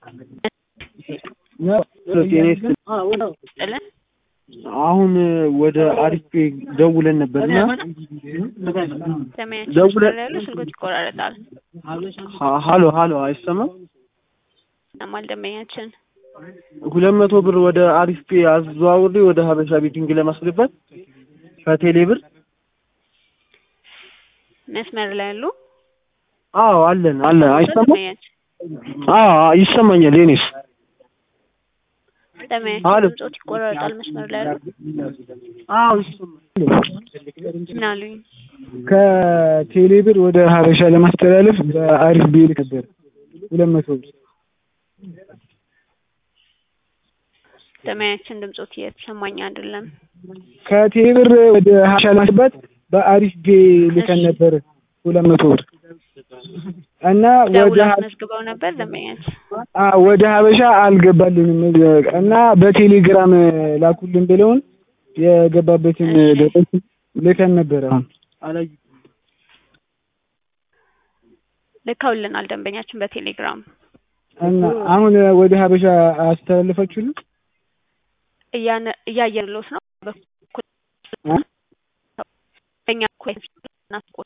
ጥልን አሁን ወደ አሪፍ ደውለን ነበርና ሰማያችን ደውለ- ያሉ ስልኮች ይቆራረጣል። ሀ- ሀሎ ሀሎ አይሰማም። ሰማል ደንበኛችን ሁለት መቶ ብር ወደ አሪፍ ፔ አዘዋውሬ ወደ ሀበሻ ቤቲንግ ለማስገባት ከቴሌ ብር መስመር ላይ ያሉ አዎ አለን አለ አይሰማም። ደንበኛችን አዎ ይሰማኛል። የኔስ ደንበኛችን አሎ። ድምጾት ይቆራረጣል። መስመር ላይ ያሉ አዎ ይሰማኛል። ምን አሉኝ? ከቴሌ ብር ወደ ሀበሻ ለማስተላለፍ በአሪፍ ቤል ነበር ሁለት መቶ ብር ደንበኛችን ድምጾት እየተሰማኝ አይደለም። ከቴሌ ብር ወደ ሀበሻ ለማስገባት በአሪፍ ቤ ልከን ነበር ሁለት መቶ ብር እና ወደ ደውላ ሀ- አስመዝግበው ነበር ደንበኛችን። አ ወደ ሀበሻ አልገባልንም እና በቴሌግራም ላኩልን ብለውን የገባበትን እሺ። ደረስ ልከን ነበር። አሁን አላዩ ልከውልናል ደንበኛችን በቴሌግራም እና አሁን ወደ ሀበሻ አስተላልፋችሁልን እያነ- እያየንሎት ነው። በኩል እ? በእኛ በኩል እናስቆ-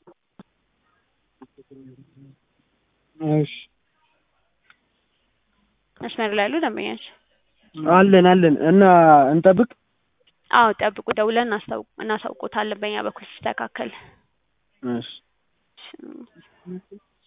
እሺ መስመር ላይ ያሉ ደንበኛችን አለን አለን እና እንጠብቅ። አዎ ጠብቁ፣ ደውለን እናስታውቅ እናሳውቆታለን በእኛ በኩል ሲስተካከል። እሺ እሺ።